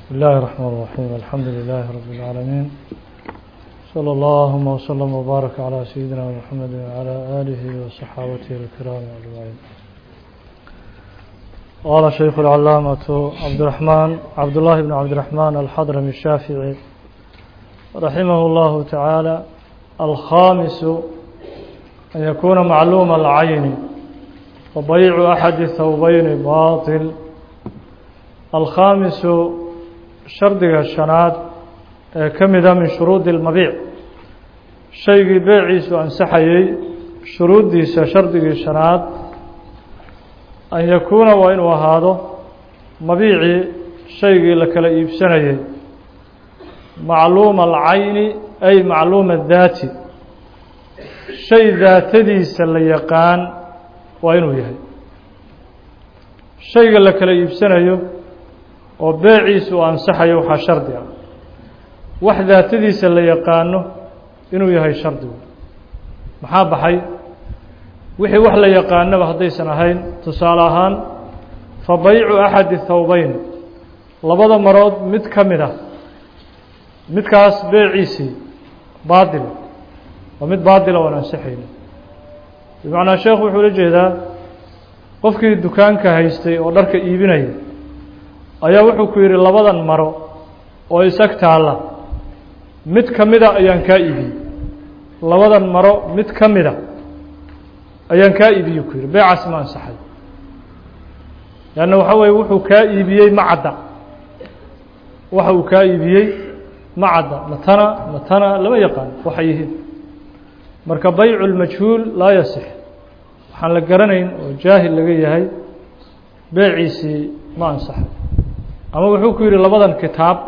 بسم الله الرحمن الرحيم الحمد لله رب العالمين صلى اللهم وسلم وبارك على سيدنا محمد وعلى آله وصحابته الكرام أجمعين قال شيخ العلامة عبد الرحمن عبد الله بن عبد الرحمن الحضرمي الشافعي رحمه الله تعالى الخامس أن يكون معلوم العين وبيع أحد الثوبين باطل الخامس shardiga shanaad ee ka mida min shuruudi اlmabiic shaygii beeciisu ansaxayey shuruuddiisa shardigii shanaad an yakuuna waa inuu ahaado mabiicii shaygii la kala iibsanayey macluuma alcayni ay macluuma daati shay daatadiisa la yaqaan waa inuu yahay shayga la kala iibsanayo oo beeciisu uu ansaxayo waxaa shardi ah wax daatadiisa la yaqaano inuu yahay shardigu maxaa baxay wixii wax la yaqaanaba haddaysan ahayn tusaale ahaan fa baycu axadi thawbeyn labada marood mid ka mid ah midkaas beeciisii baadila waa mid baadila oan ansaxayno bimacnaa sheekhu wuxuu la jeedaa qofkii dukaanka haystay oo dharka iibinaya ayaa wuxuu ku yidhi labadan maro oo isag taalla mid ka mida ayaan kaa iibiyey labadan maro mid ka mida ayaan kaa iibiyey ku yidhi beecaas ma ansaxay leanna waxa weeye wuxuu kaa iibiyey ma cadda waxa uu kaa iibiyey ma cadda matana matana lama yaqaan waxay yihiin marka baycu lmajhuul laa yasix waxaan la garanayn oo jaahil laga yahay beeciisii ma ansaxay ama wuxuu ku yidhi labadan kitaab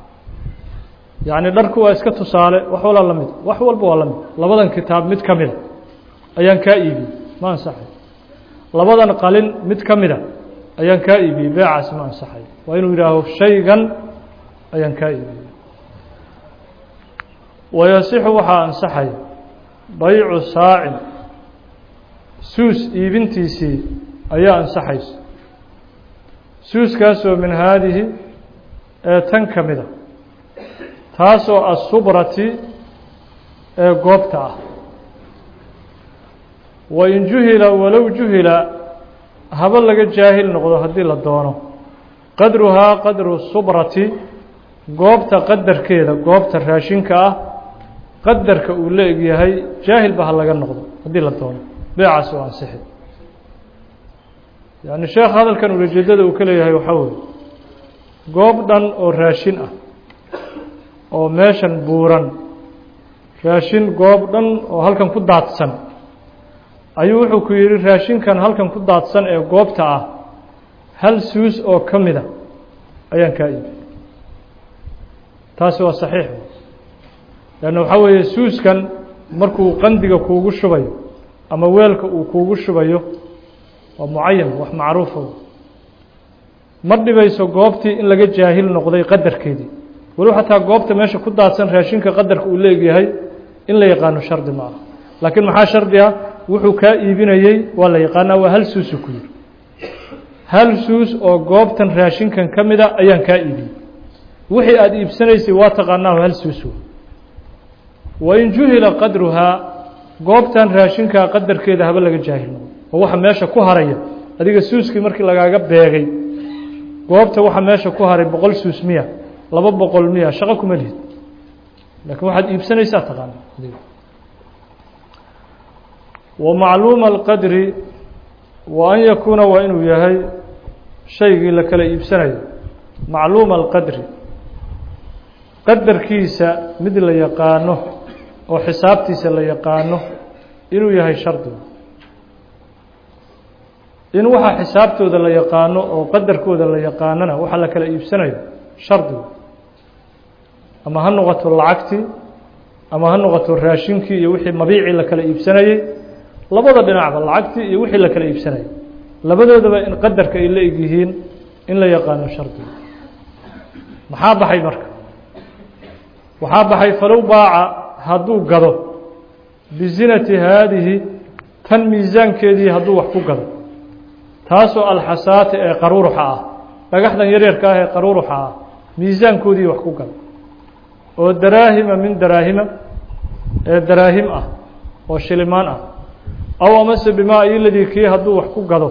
yacni dharku waa iska tusaale wax walaa la mid wax walba waa la mid labadan kitaab mid ka mida ayaan kaa iibiyey ma ansaxay labadan qalin mid ka mida ayaan kaa iibiyey beecaasi ma ansaxay waa inuu yidhaaho shaygan ayaan kaa iibiyey wayasixu waxaa ansaxay baycu saacin suus iibintiisii ayaa ansaxaysa suuskaasoo min haadihi ee tan ka mida taasoo asubrati ee goobta ah wain juhila walow juhila haba laga jaahil noqdo haddii la doono qadruhaa qadru subrati goobta qadarkeeda goobta raashinka ah qadarka uu la egyahay jaahilba ha laga noqdo haddii la doono beecaas oo ansixi yacni sheekh hadalkan ulajeedada uu ka leeyahay waxaa weeye goob dhan oo raashin ah oo meeshan buuran raashin goob dhan oo halkan ku daadsan ayuu wuxuu ku yidhi raashinkan halkan ku daadsan ee goobta ah hal suus oo ka mida ayaan kaa iibi taasi waa saxiix leanna waxaa weeye suuskan markuu qandiga kuugu shubayo ama weelka uu kuugu shubayo waa mucayan wax macruufa ma dhibayso goobtii in laga jaahil noqday qadarkeedii walow xataa goobta meesha ku daadsan raashinka qadarka uu leegyahay in la yaqaano shardi ma aha laakiin maxaa shardi ah wuxuu kaa iibinayey waa la yaqaanaa waa hal suusu ku yiri hal suus oo goobtan raashinkan ka mida ayaan kaa iibiyey wixii aada iibsanaysay waa taqaanaa hal suus wain juhila qadruhaa goobtan raashinkaa qadarkeeda haba laga jaahil noqdo oo waxa meesha ku haraya adiga suuskii markii lagaaga beegay goobta waxa meesha ku haray boqol suus miya laba boqol miya shaqo kuma lihid laakiin waxaad iibsanaysaa taqaana adiga wa macluuma alqadri wa an yakuuna waa inuu yahay shaygii la kala iibsanayo macluuma alqadri qadarkiisa mid la yaqaano oo xisaabtiisa la yaqaano inuu yahay shardiga in waxaa xisaabtooda la yaqaano oo qadarkooda la yaqaanona waxa la kala iibsanayo shardigu ama ha noqoto lacagtii ama ha noqoto raashinkii iyo wixii mabiicii la kala iibsanayey labada dhinacba lacagtii iyo wixii la kala iibsanayay labadoodaba in qadarka ay la eg yihiin in la yaqaano shardigu maxaa baxay marka waxaa baxay falow baaca hadduu gado bizinati haadihi tan miisaankeedii hadduu wax ku gado taasoo alxasaati ee qaruuruxa ah dhagaxdan yaryarka ah ee qaruuruxa ah miisaankoodii wax ku gado oo daraahima min daraahima ee daraahim ah oo shilimaan ah aw amase bimaa iladii kii hadduu wax ku gado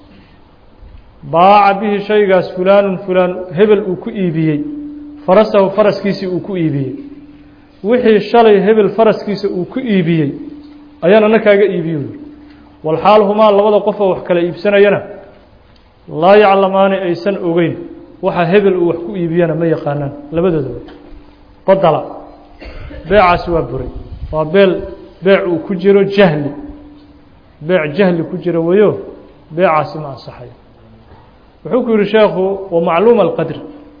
baaca bihi shaygaas fulaanun fulaan hebel uu ku iibiyey farasahu faraskiisii uu ku iibiyey wixii shalay hebel faraskiisa uu ku iibiyey ayaan ana kaaga iibiyo walxaal humaa labada qofoo wax kala iibsanayana laa yaclamaani aysan ogeyn waxa hebel uu wax ku iibiyana ma yaqaanaan labadoodaba badala beecaasi waa buray waa beel beec uu ku jiro jahli beec jahli ku jiro weyo beecaasi ma ansaxayo wuxuu ku yihi sheekhu wa macluuma alqadri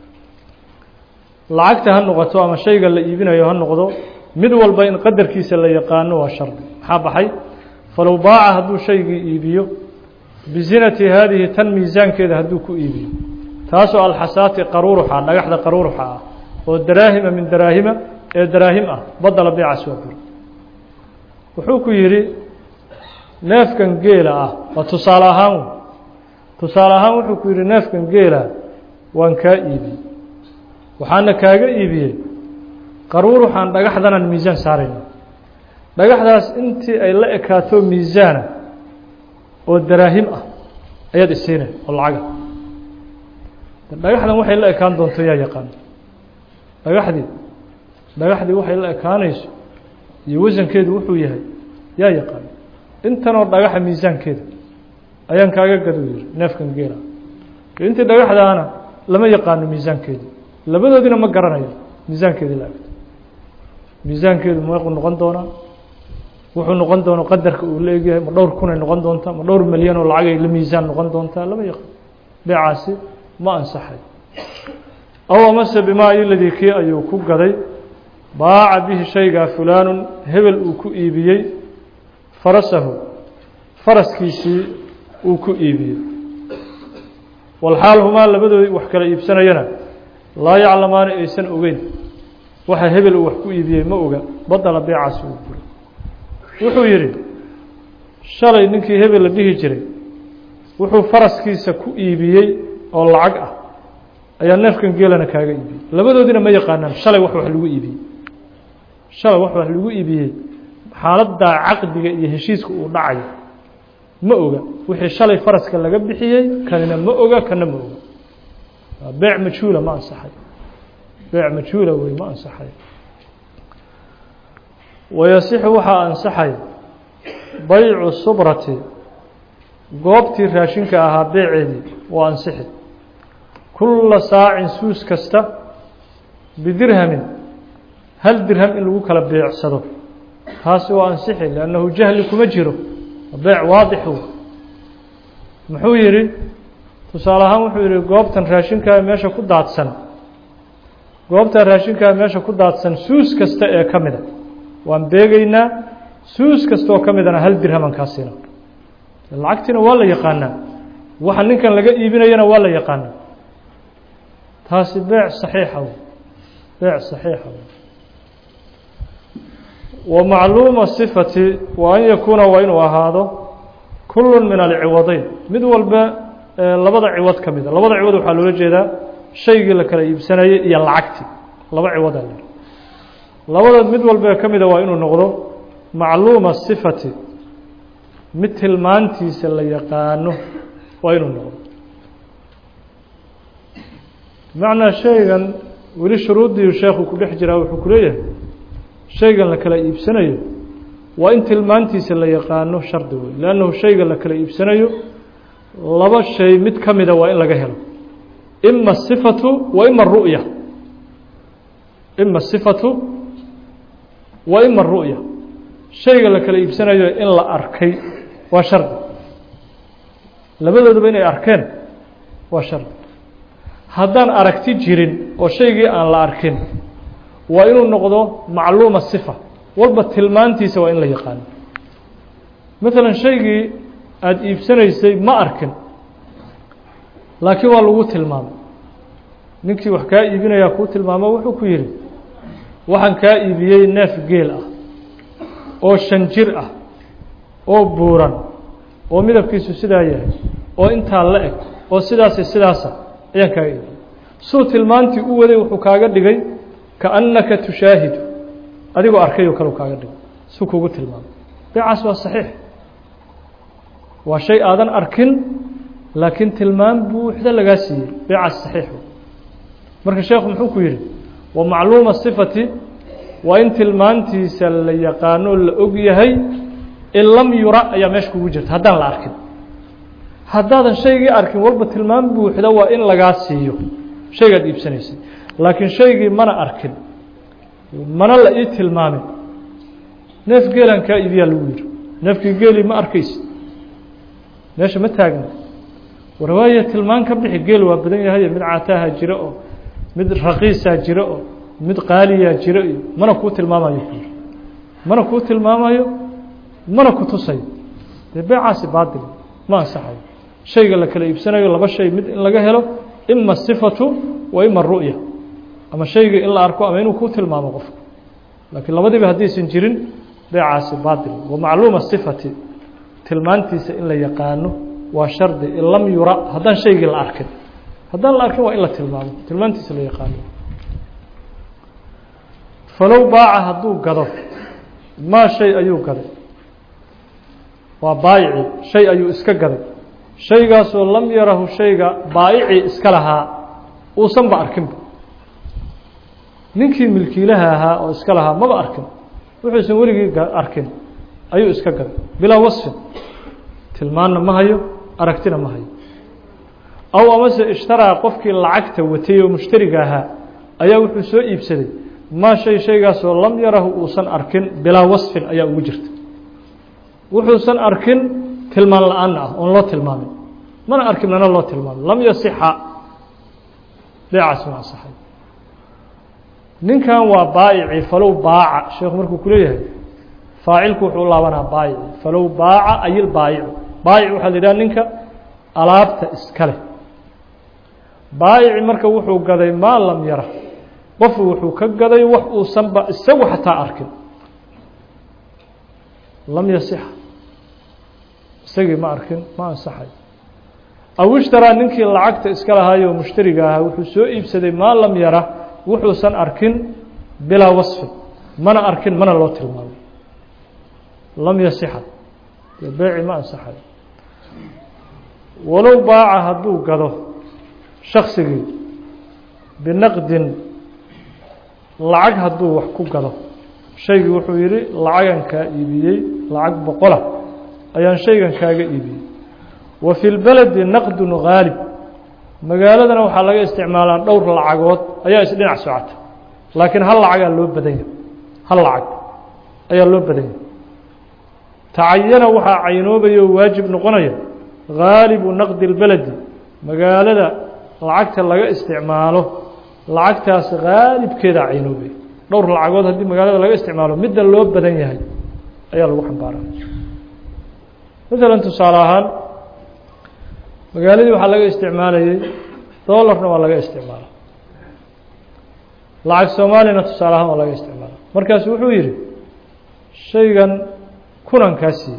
lacagta ha noqoto ama shayga la iibinayo ha noqdo mid walba in qadarkiisa la yaqaano waa shardi maxaa baxay falow baaca hadduu shaygii iibiyo bizinati haadihi tan miisaankeeda hadduu ku iibiyo taasoo alxasaati qaruuruxa dhagaxda qaruuruxa ah oo daraahima min daraahima ee daraahim ah badala beecaas waa buri wuxuu ku yidhi neefkan geela ah waa tusaale ahaan tusaale ahaan wuxuu ku yidhi neefkan geela waan kaa iibiyey waxaana kaaga iibiyey qaruuruxaan dhagaxdanaan miisaan saarayna dhagaxdaas intii ay la ekaato miisaana oo daraahim ah ayaad isiinay oo lacaga dhagaxdan waxay la ekaan doonto yaa yaqaan dhagaxdii dhagaxdii waxay la ekaanayso iyo wasankeedu wuxuu yahay yaa yaqaan intanoo dhagaxa miisaankeeda ayaan kaaga gadu yiri neefkan geela intii dhagaxdaana lama yaqaano miisaankeedii labadoodina ma garanayo miisaankeedii la egto miisaankeedu meequu noqon doonaa wuxuu noqon doono qadarka uu la egyahay ma dhowr kunay noqon doontaa ma dhowr milyan oo lacagay la miisaan noqon doontaa lama yaqaan beecaasi ma ansaxay aw amase bimaa iladii kii ayuu ku gaday baaca bihi shaygaa fulaanun hebel uu ku iibiyey farasahu faraskiisii uu ku iibiyey walxaal humaa labadoodii wax kala iibsanayana laa yaclamaani aysan ogeyn waxa hebel uu wax ku iibiyey ma oga badala beecaasi uu buray wuxuu yidhi shalay ninkii hebel la dhihi jiray wuxuu faraskiisa ku iibiyey oo lacag ah ayaa neefkan geelana kaaga iibiyey labadoodina ma yaqaanaan shalay wax wax lagu iibiyey shalay wax wax lagu iibiyey xaaladdaa caqdiga iyo heshiiska uu dhacayo ma oga wixii shalay faraska laga bixiyey kanina ma oga kana ma oga beec majhuula ma ansaxay beec majhuula wey ma ansaxay wayasixu waxaa ansaxay baycu subrati goobtii raashinka ahaa beeceedii waa ansixi kulla saacin suus kasta bidirhamin hal dirham in lagu kala beecsado taasi waa ansixi liannahu jahli kuma jiro beec waadixu muxuu yidhi tusaale ahaan wuxuu yidhi goobtan raashinkaa meesha ku daadsan goobtan raashinkaa meesha ku daadsan suus kasta ee ka mida waan beegaynaa suus kastaoo ka midana hal dirhaman kaa siina lacagtiina waa la yaqaanaa waxa ninkan laga iibinayana waa la yaqaanaa taasi beec saxiixa w beec saxiixa w wa macluuma sifati wa an yakuuna waa inuu ahaado kullu min alciwadayn mid walba labada ciwad ka mida labada ciwad waxaa loola jeedaa shaygii la kala iibsanayay iyo lacagtii laba ciwadaa la labada mid walba ka mida waa inuu noqdo macluuma sifati mid tilmaantiisa la yaqaano waa inuu noqdo bimacnaa shaygan weli shuruuddii sheekhu ku dhex jiraa wuxuu ku leeyahay shaygan la kala iibsanayo waa in tilmaantiisa la yaqaano shardi wey leannahu shayga la kala iibsanayo laba shay mid ka mida waa in laga helo ima asifatu wa ima aru'ya ima asifatu wa ima aru'ya shayga la kala iibsanayo in la arkay waa shardi labadoodaba inay arkeen waa shardi haddaan aragti jirin oo shaygii aan la arkin waa inuu noqdo macluuma sifa walba tilmaantiisa waa in la yaqaano maalan shaygii aada iibsanaysay ma arkin laakiin waa lagu tilmaamay ninkii wax kaa iibinayaa kuu tilmaamo wuxuu ku yidhi waxaan kaa iibiyey neef geel ah oo shan jir ah oo buuran oo midabkiisu sidaa yahay oo intaa la eg oo sidaasi sidaasa ayaan kaaga iibiyey suu tilmaantii u waday wuxuu kaaga dhigay kaannaka tushaahidu adigoo arkay oo kale u kaaga dhigay suu kugu tilmaamay beecaas waa saxiix waa shay aadan arkin laakiin tilmaam buuxda lagaa siiyey beecaas saxiixu marka sheekhu muxuu ku yidhi wa macluuma sifati waa in tilmaantiisa la yaqaanoo la og yahay in lam yura ayaa meesha kugu jirta haddaan la arkin haddaadan shaygii arkin walba tilmaam buuxda waa in lagaa siiyo shaygaad iibsanaysay laakiin shaygii mana arkin mana la ii tilmaamin neef geelaan kaa iibiyaa lagu yidhi neefkii geelii ma arkaysa meesha ma taagna warwaaya tilmaan ka bixi geel waa badan yahay mid caataaha jiro oo mid raqiisaa jiro oo mid qaaliyaa jiro iyo mana kuu tilmaamayo kuuri mana kuu tilmaamayo mana ku tusayo dee beecaasi baatil ma ansaxayo shayga la kala iibsanayo laba shay mid in laga helo ima sifatu wa ima ru'ya ama shayga in la arko ama inuu kuu tilmaamo qofka laakiin labadiiba haddaysan jirin beecaasi baatil wa macluuma sifati tilmaantiisa in la yaqaano waa shardi in lam yura haddaan shaygii la arkin haddaan la arkin waa in la tilmaamo tilmaantiisa la yaqaano falow baaca hadduu gado maa shay ayuu gaday waa baayici shay ayuu iska gaday shaygaasoo lam yarahu shayga baayicii iska lahaa uusanba arkinba ninkii milkiilaha ahaa oo iska lahaa maba arkin wuxuusan weligii arkin ayuu iska gaday bilaa wasfin tilmaanna ma hayo aragtina ma hayo aw amase ishtaraa qofkii lacagta watay oo mushtariga ahaa ayaa wuxuu soo iibsaday maa shay shaygaasoo lam yarahu uusan arkin bilaa wasfin ayaa ugu jirta wuxuusan arkin tilmaan la-aan ah oon loo tilmaamin mana arkin mana loo tilmaamin lam yasixa beecaas ma ansaxay ninkan waa baayici falow baaca sheekhu markuu ku leeyahay faacilku wuxuu laabanaa baayici falow baaca ayil baayicu baayic waxaa la yidhaha ninka alaabta iska leh baayici marka wuxuu gaday maa lam yara qofu wuxuu ka gaday wax uusanba isagu xataa arkin lam yasixa isagii ma arkin ma ansaxay aw ishtaraa ninkii lacagta iska lahaayoo mushtariga ahaa wuxuu soo iibsaday maa lam yara wuxuusan arkin bilaa wasfin mana arkin mana loo tilmaamay lam yasixa dee beeci ma ansaxay walow baaca hadduu gado shaksigii binaqdin lacag hadduu wax ku gado shaygii wuxuu yidhi lacagan kaa iibiyey lacag boqola ayaan shaygan kaaga iibiyey wa fi lbeledi naqdun haalib magaaladana waxaa laga isticmaalaa dhowr lacagood ayaa isdhinac socota laakiin hal lacagaa loo badan yahay hal lacag ayaa loo badan yahay tacayana waxaa caynoobaya oo waajib noqonaya haalibu naqdi اlbeledi magaalada lacagta laga isticmaalo lacagtaas haalibkeedaa caynoobaya dhowr lacagood haddii magaalada laga isticmaalo midda loo badan yahay ayaa lagu xambaara maalan tusaale ahaan magaaladii waxaa laga isticmaalayey dolarna waa laga isticmaala lacag soomaaliyana tusaale ahaan waa laga isticmaala markaasu wuxuu yidhi shaygan kunan kaa siiyey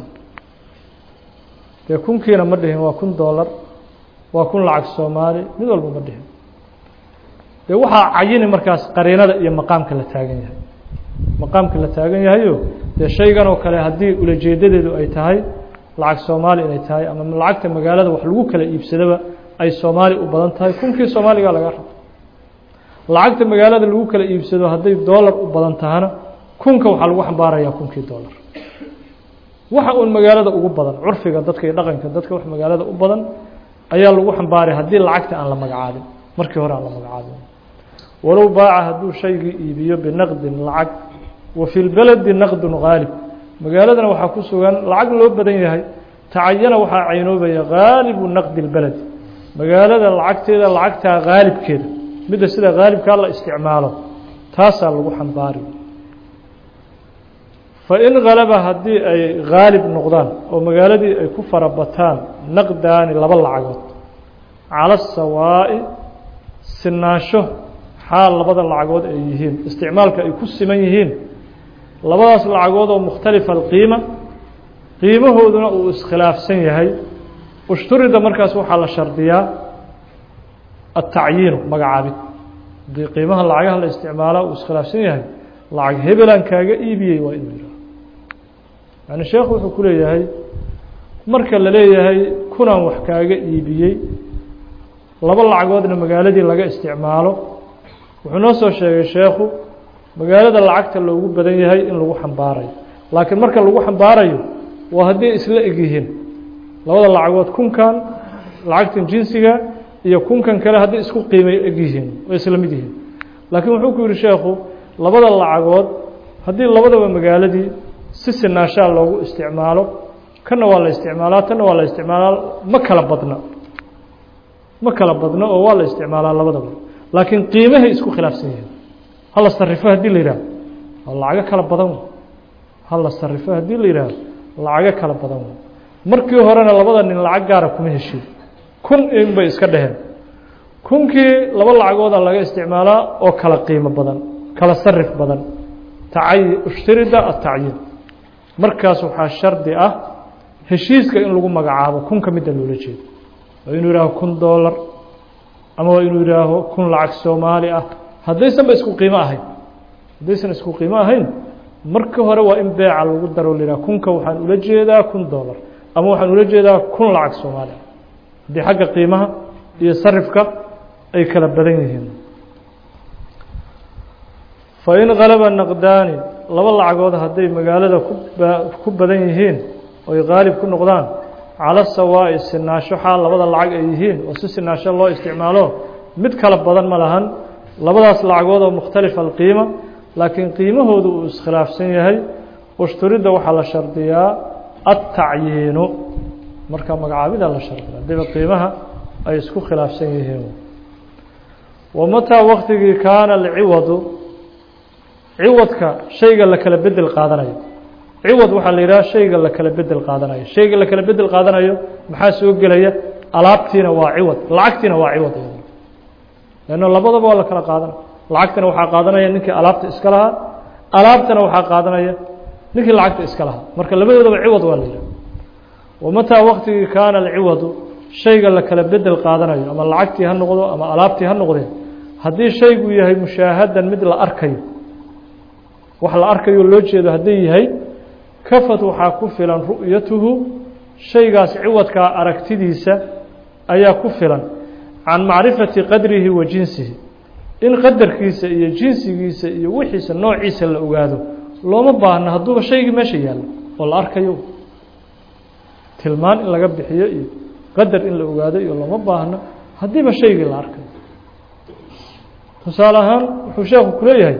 dee kunkiina ma dhihin waa kun dolar waa kun lacag soomaali mid walba ma dhihin dee waxaa cayini markaas qariinada iyo maqaamka la taagan yahay maqaamka la taagan yahayo dee shaygan oo kale haddii ulajeedadeedu ay tahay lacag soomaali inay tahay ama lacagta magaalada wax lagu kala iibsadaba ay soomaali u badan tahay kunkii soomaaligaa laga rabo lacagta magaalada lagu kala iibsado hadday dolar u badan tahana kunka waxaa lagu xambaarayaa kunkii dolar waxa uun magaalada ugu badan curfiga dadka iyo dhaqanka dadka wax magaalada u badan ayaa lagu xambaaray haddii lacagta aan la magacaabin markii hore aan la magacaabin walow baaca hadduu shaygii iibiyo binaqdin lacag wa fi lbeledi naqdun haalib magaaladana waxaa ku sugan lacag loo badan yahay tacayana waxaa caynoobaya haalibu naqdi اlbeled magaalada lacagteeda lacagtaa haalibkeeda midda sida haalibkaa la isticmaalo taasaa lagu xambaari fain halaba haddii ay haalib noqdaan oo magaaladii ay ku farabataan naqdaani laba lacagood cala sawaa'i sinaansho xaal labada lacagood ay yihiin isticmaalka ay ku siman yihiin labadaas lacagood oo mukhtalifa alqiima qiimahooduna uu iskhilaafsan yahay ushturida markaas waxaa la shardiyaa atacyiinu magacaabid haddii qiimaha lacagaha la isticmaalaa uu iskhilaafsan yahay lacag hebelaan kaaga iibiyey waa inuu yihaaho yani sheekhu wuxuu ku leeyahay marka la leeyahay kunaan wax kaaga iibiyey laba lacagoodna magaaladii laga isticmaalo wuxuu noo soo sheegay sheekhu magaalada lacagta loogu badan yahay in lagu xambaarayo laakiin marka lagu xambaarayo waa hadday isla eg yihiin labada lacagood kunkan lacagtan jinsiga iyo kunkan kale hadday isku qiimay eg yihiin way isla mid yihiin laakiin wuxuu ku yihi sheekhu labada lacagood haddii labadaba magaaladii si sinaashaa loogu isticmaalo kana waa la isticmaalaa tanna waa la isticmaalaa ma kala badna ma kala badno oo waa la isticmaalaa labadaba laakiin qiimahay isku khilaafsan yihiin hala sarifo haddii la yidhaaho waa lacago kala badan hala sarifo haddii la yidhaaho lacago kala badan markii horena labada nin lacag gaara kuma heshiin kun in bay iska dheheen kunkii laba lacagooda laga isticmaalaa oo kala qiimo badan kala sarif badan tacay ishtirida atacyiin markaas waxaa shardi ah heshiiska in lagu magacaabo kunka midda loola jeedo waa inuu yihaaho kun dollar ama waa inuu yihaaho kun lacag soomaali ah haddaysanba isku qiimo ahayn haddaysan isku qiimo ahayn marka hore waa in beeca lagu daro la yihah kunka waxaan ula jeedaa kun dollar ama waxaan ula jeedaa kun lacag soomaali ah haddii xagga qiimaha iyo sarifka ay kala badan yihiin fain kalaba naqdaani laba lacagood hadday magaalada ku badan yihiin oy qaalib ku noqdaan cala sawaa'i sinaasho xaal labada lacag ay yihiin oo si sinaasho loo isticmaalo mid kala badan ma lahan labadaas lacagood oo mukhtalifa alqiima laakiin qiimahoodu uu iskhilaafsan yahay ushturidda waxaa la shardiyaa atacyiinu marka magacaabida la shardiya hadiiba qiimaha ay isku khilaafsan yihiin wamataa waktigii kaana alciwadu ciwadka shayga la kala bedel qaadanayo ciwad waxaa la yidhaha shayga la kala bedel qaadanayo shayga la kala bedel qaadanayo maxaa soo gelaya alaabtiina waa ciwad lacagtiina waa ciwad lanno labadaba waa la kala qaadanaya lacagtana waxaa qaadanaya ninkii alaabta iska lahaa alaabtana waxaa qaadanaya ninkii lacagta iska lahaa marka labadoodaba ciwad waa la yidhaha wamataa waktigii kaana alciwadu shayga la kala bedel qaadanayo ama lacagtii ha noqdo ama alaabtii ha noqdee haddii shaygu yahay mushaahadan mid la arkayo wax la arkayo loo jeedo hadday yahay kafad waxaa ku filan ru'yatuhu shaygaas ciwadkaa aragtidiisa ayaa ku filan can macrifati qadrihi wa jinsihi in qadarkiisa iyo jinsigiisa iyo wixiisa noociisa la ogaado looma baahno hadduuba shaygii meesha yaallo oo la arkayo tilmaan in laga bixiyo iyo qadar in la ogaado iyo looma baahno haddiiba shaygii la arkayo tusaale ahaan wuxuu sheekhu ku leeyahay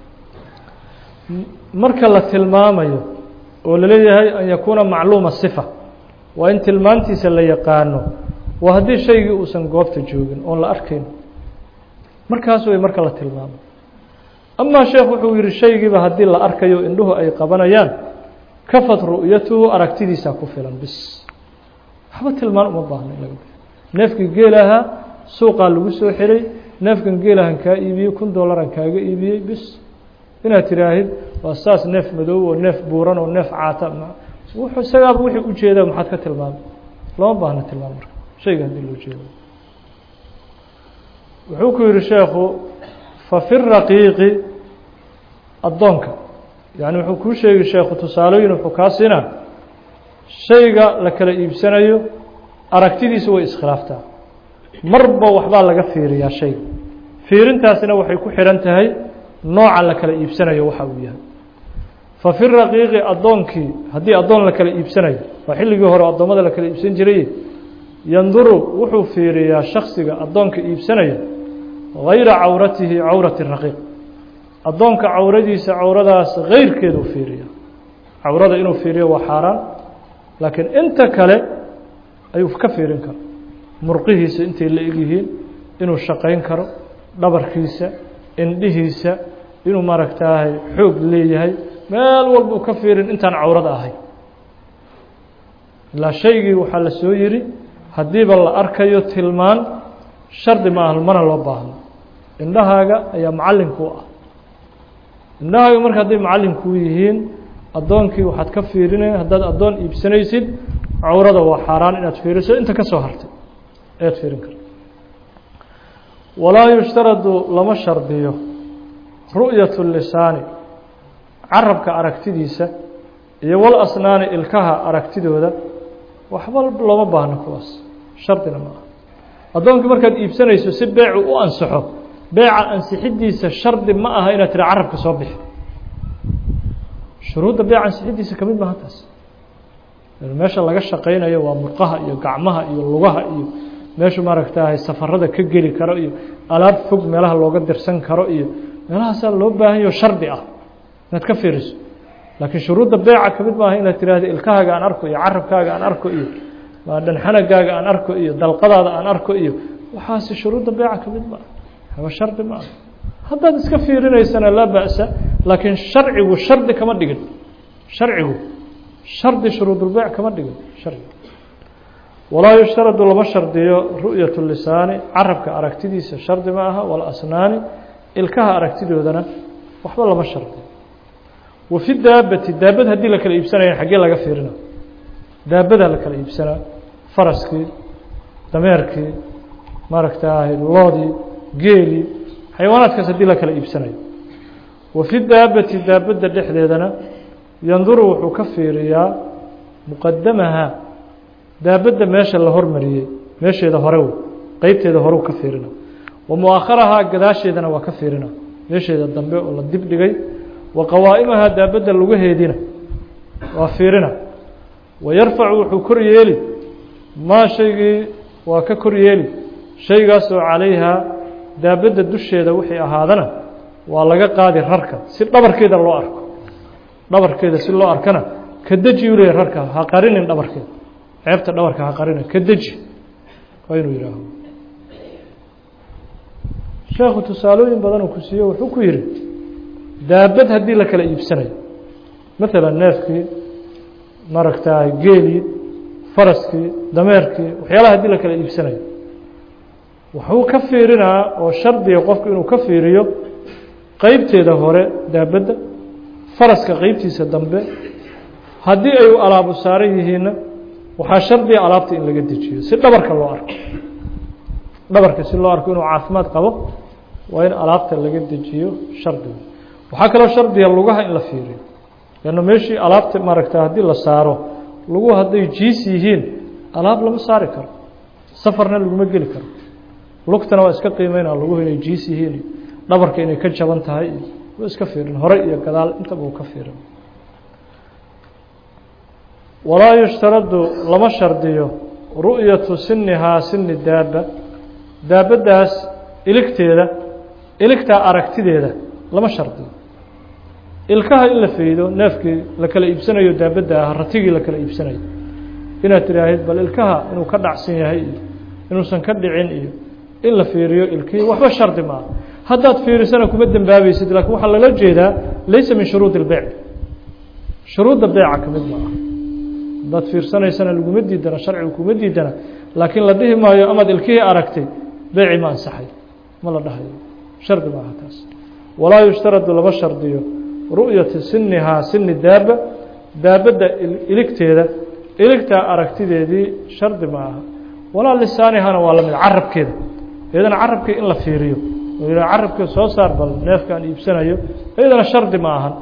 marka la tilmaamayo oo laleeyahay an yakuuna macluuma sifa waa in tilmaantiisa la yaqaano waa haddii shaygii uusan goobta joogin oon la arkayn markaas way marka la tilmaamo amaa sheekh wuxuu yihi shaygiiba haddii la arkayo indhuhu ay qabanayaan kafad ru'yatuhu aragtidiisaa ku filan bis waxba tilmaan uma baahno in laga biyo neefkii geelahaa suuqaa lagu soo xiray neefkan geelahan kaa iibiyey kun dollaran kaaga iibiyey bis inaad tiraahid waa saas neef madow oo neef buuran oo neef caata wuxuu isagaaba wixii ujeedaa maxaad ka tilmaamay lama baahno tilmaam marka shayga haddii loo jeedo wuxuu ku yihi sheekhu fa fi raqiiqi addoonka yani wuxuu kuu sheegi sheekhu tusaalooyin wuxuu kaa siinaa shayga la kala iibsanayo aragtidiisa way iskhilaaftaa marba waxbaa laga fiiriyaa shayga fiirintaasina waxay ku xihan tahay nooca la kala iibsanayo waxa uu yahay fa fi raqiiqi addoonkii haddii addoon la kala iibsanayo waa xilligii hore addoommada la kala iibsan jiray yanduru wuxuu fiiriyaa shaksiga addoonka iibsanaya gayra cawratihi cawrati raqiiq addoonka cawradiisa cawradaas gayrkeedu fiiriya cawrada inuu fiiriyo waa xaaraan laakiin inta kale ayuu ka fiirin karo murqihiisa intay la egyihiin inuu shaqayn karo dhabarkiisa indhihiisa inuu maaragtaahay xoog leeyahay meel walbuu ka fiirin intaan cawrada ahay ilaa shaygii waxaa la soo yiri haddiiba la arkayo tilmaan shardi ma aha mana loo baahno indhahaaga ayaa macalinku ah indhahaaga marka hadday macalinkuu yihiin addoonkii waxaad ka fiirinaya haddaad addoon iibsanaysid cawrada waa xaaraan inaad fiiriso inta ka soo hartay ayaad fiirin karta walaa yushtaradu lama shardiyo ru'yatu lisaani carabka aragtidiisa iyo wal asnaani ilkaha aragtidooda waxba looma baahno kuwaas shardina ma aha addoonkii markaad iibsanayso si beecu u ansaxo beeca ansixidiisa shardi ma aha inaad tira carabka soo bixi shuruudda beeca ansixidiisa ka mid maaha taas meesha laga shaqaynayo waa murqaha iyo gacmaha iyo lugaha iyo meeshu maaragtahay safarada ka geli karo iyo alaab fog meelaha looga dirsan karo iyo meelahaasaa loo baahanyaho shardi ah inaad ka fiiriso laakiin shuruudda beeca ka mid maaha inaad tiraahdo ilkahaaga aan arko iyo carabkaaga aan arko iyo dhanxanagaaga aan arko iyo dalqadaada aan arko iyo waxaasi shuruudda beeca ka mid maaha haba shardi ma aha haddaad iska fiirinaysana laa ba'sa laakiin sharcigu shardi kama dhigin sharcigu shardi shuruudulbeyc kama dhigin shardi walaa yushtaradu lama shardiyo ru'yat lisaani carabka aragtidiisa shardi ma aha walasnaani ilkaha aragtidoodana waxba lama shardiyo wa fi daabati daabad haddii la kala iibsanaya xaggee laga fiirina daabadaa la kala iibsanaa faraskii dameerkii maaragtaahay loodii geelii xayawaanaadkaas haddii la kala iibsanayo wa fi daabati daabadda dhexdeedana yanduru wuxuu ka fiiriyaa muqadamaha daabadda meesha la hormariyey meesheeda hore wey qeybteeda horeu ka fiirina wa mu-akharahaa gadaasheedana waa ka fiirina meesheeda dambe oo la dib dhigay wa qawaa'imahaa daabadda lugaheediina waa fiirina wa yarfacu wuxuu kor yeeli maa shaygii waa ka kor yeeli shaygaasoo calayhaa daabadda dusheeda wixii ahaadana waa laga qaadi rarka si dhabarkeeda loo arko dhabarkeeda si loo arkana ka deji u leeyahy rarka ha qarinin dhabarkeeda ceebta dhabarka ha qarinin ka deji waa inuu yihaaho sheekhu tusaalooyin badan uu ku siiye wuxuu ku yihi daabad haddii la kala iibsanayo maalan neefkii maaragtaay geelii faraskii dameerkii waxyaalaha haddii la kala iibsanayo wuxuu ka fiirinaa oo shardiga qofku inuu ka fiiriyo qeybteeda hore daabadda faraska qeybtiisa dambe haddii ay alaabu saaran yihiinna waxaa shardiga alaabta in laga dejiyo si dhabarka loo arko dhabarka si loo arko inuu caafimaad qabo waa in alaabta laga dejiyo shardiga waxaa kaloo shardiga lugaha in la fiiriyo lanna meeshii alaabta maaragta haddii la saaro lugu hadday jiis yihiin alaab lama saari karo safarna laguma geli karo lugtana waa iska qiimeynaa luguhu inay jiis yihiin iyo dhabarka inay ka jaban tahay iyo waa iska fiirin hore iyo gadaal intaba uu ka fiirin walaa yushtaradu lama shardiyo ru'yatu sinihaa sini daaba daabaddaas iligteeda iligtaa aragtideeda lama shardiyo ilkaha in la faydo neefkii la kala iibsanayo daabadda ah ratigii la kala iibsanayo inaad tidhaahid bal ilkaha inuu ka dhacsan yahay iyo inuusan ka dhicin iyo in la fiiriyo ilkihii waxba shardi ma aha haddaad fiirisana kuma dembaabaysid lakiin waxaa lala jeedaa laysa min shuruudi اlbeyc shuruudda beyca ka mid ma aha haddaad fiirsanaysana laguma diidana sharcigu kuma diidana laakiin la dhihi maayo amaad ilkihii aragtay beyci ma ansaxay ma la dhahayo shardi ma aha taas walaa yushtaradu lama shardiyo ru'yati sinihaa sini daaba daabadda iligteeda iligtaa aragtideedii shardi ma aha walaa lisaanihana waa lamid carabkeeda iyadana carabkii in la fiiriyo oo yidhaha carabkeeda soo saar bal neefkaan iibsanayo iyadana shardi ma ahan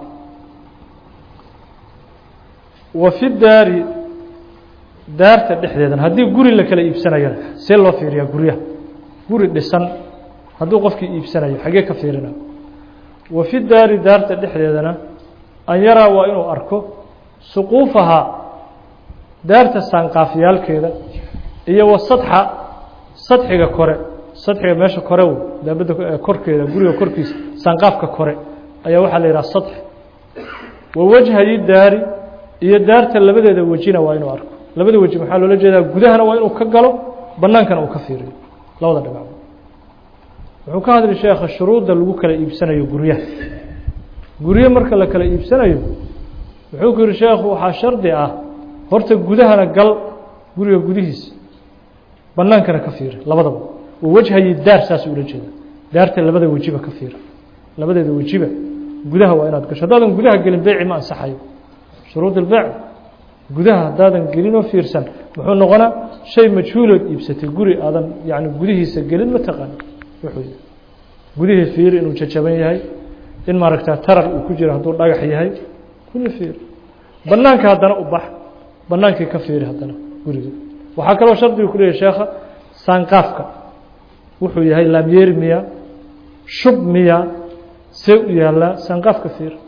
wa fi daari daarta dhexdeedana haddii guri la kala iibsanayona see loo fiiriyaa guryaha guri dhisan hadduu qofkii iibsanayo xaggee ka fiirina wa fi daari daarta dhexdeedana an yaraa waa inuu arko suquufahaa daarta saanqaafyaalkeeda iyo wa sadxa sadxiga kore sadxiga meesha kore wey daabadda korkeeda guriga korkiisa saanqaafka kore ayaa waxaa la yidhaha sadx wa wajhayi daari iyo daarta labadeeda wejina waa inuu arko labada weji maxaa loola jeedaa gudahana waa inuu ka galo bannaankana uu ka fiiriyo labada dhinac wuxuu ka hadli sheekha shuruudda lagu kala iibsanayo guryaha guryo marka la kala iibsanayo wuxuu ku yihi sheekhu waxaa shardi ah horta gudahana gal guriga gudihiisa bannaankana ka fiiri labadaba wa wajhayi daar saas ula jeeda daarta labada wejiba ka fiiri labadeeda wejiba gudaha waa inaad gasho haddaadan gudaha gelin beyci ma ansaxayo shuruud ilbeyc gudaha haddaadan gelinoo fiirsan muxuu noqonaa shay majhuulood iibsatay guri aadan yani gudihiisa gelin ma taqaani wuxuu yahay gudihii fiiri inuu jajaban yahay in maaragta tarar uu ku jiro hadduu dhagax yahay kulli fiiri banaanka haddana u bax banaankii ka fiiri haddana guriga waxaa kaloo shardigu ku leeyahy sheekha saanqaafka wuxuu yahay laamyeeri miya shub miya see u yaallaa saanqaafka fiiri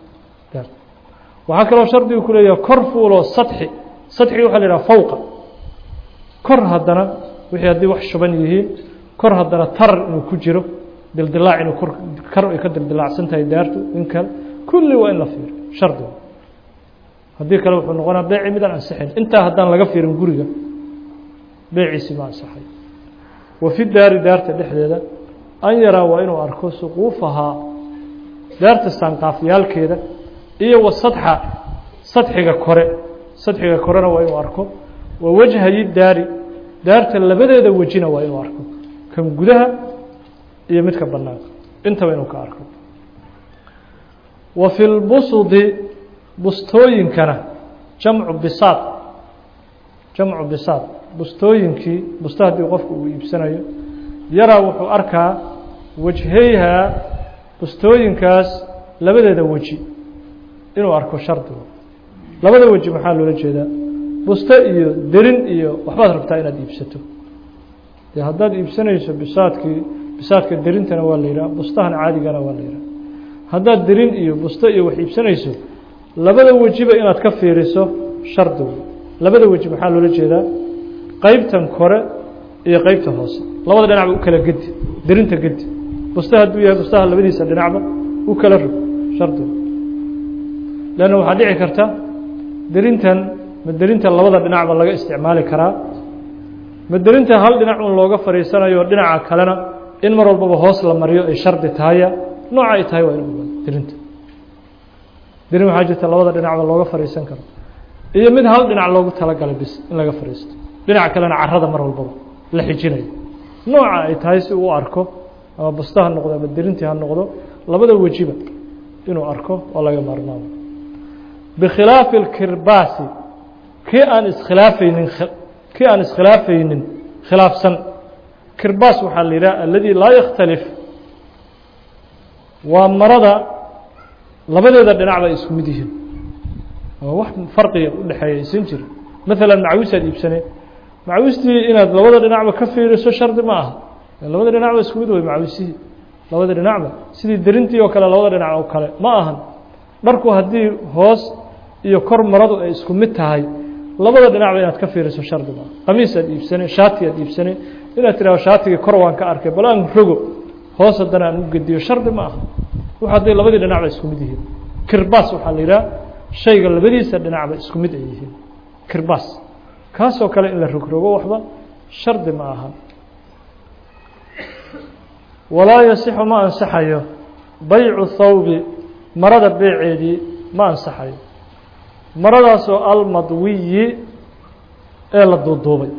waxaa kaloo shardigu ku leeyahay kor fuuloo sadxi sadxiga waxa la yidhaha fawqa kor haddana wixii haddii wax shuban yihiin kor haddana tarar inuu ku jiro dildilaac inuu kor kar ay ka dildilaacsan tahay daartu in kale kulli waa in la fiiro shardiga haddii kale wuxuu noqonaa beeci midaan ansixayn intaa haddaan laga fiirin guriga beeciisi ma ansaxay wa fi daari daarta dhexdeeda an yaraa waa inuu arko suquufahaa daarta saanqaafyaalkeeda iyo wa sadxa sadxiga kore sadxiga korena waa inuu arko wa wajhayi daari daarta labadeeda wejina waa inuu arko kan gudaha iyo midka banaanka intaba inuu ka arko wa fi lbusudi bustooyinkana jamcu bisaad jamcu bisaad bustooyinkii busto haddii qofku uu iibsanayo yaraa wuxuu arkaa wajheyhaa bustooyinkaas labadeeda weji inuu arko shardigu labada weji maxaa loola jeedaa busto iyo derin iyo waxbaad rabtaa inaad iibsato dee haddaad iibsanayso bisaadkii bisaadka derintana waa la yidhaha bustahan caadigana waa la yidhaha haddaad derin iyo busto iyo wax iibsanayso labada wejiba inaad ka fiiriso shardigu labada weji maxaa loola jeedaa qeybtan kore iyo qeybta hoose labada dhinacba u kala gedi derinta gedi busta hadduu yahay bustaha labadiisa dhinacba u kala rog shardigu leanna waxaa dhici karta derintan ma derinta labada dhinacba laga isticmaali karaa ma derinta hal dhinac un looga fadhiisanayo dhinaca kalena in mar walbaba hoos la mariyo ay shardi tahaya nooca ay tahay waa in ogaado derinta derin waxaa jirta labada dhinacba looga fadhiisan karo iyo mid hal dhinac loogu talagalay bis in laga fadhiisto dhinaca kalena carada mar walbaba la xijinayo nooca ay tahay si uu arko ama busta ha noqdo ama derintii ha noqdo labada wejiba inuu arko oo laga maarmaamo bikhilaafi اlkirbaasi kii aan iskhilaafaynin kii aan iskhilaafaynin khilaafsan kirbaas waxaa la yidhaha aladi laa yakhtalif waa marada labadeeda dhinac bay isku mid yihiin oo wax farqiga u dhexeeya aysan jirin maalan macawisaad iibsaneen macawistii inaad labada dhinacba ka fiiriso shardi ma aha labada dhinacba isku mid wey macawisihii labada dhinacba sidii derintii oo kale labada dhinac oo kale ma ahan dharku haddii hoos iyo kor maradu ay isku mid tahay labada dhinacba inaad ka fiiriso shardi ma aha qamiis aad iibsane shaati aad iibsane inaad tidhahdo shaatigii kor waan ka arkay bal aan rogo hoos haddana aan u gediyo shardi ma aha wax hadday labadii dhinacba isku mid yihiin kirbaas waxaa la yidhaha shayga labadiisa dhinacba isku mid ay yihiin kirbaas kaasoo kale in la rogrogo waxba shardi ma aha walaa yasixu ma ansaxayo baycu thawbi marada beeceedii ma ansaxayo maradaasoo almadwiyi ee la duuduubay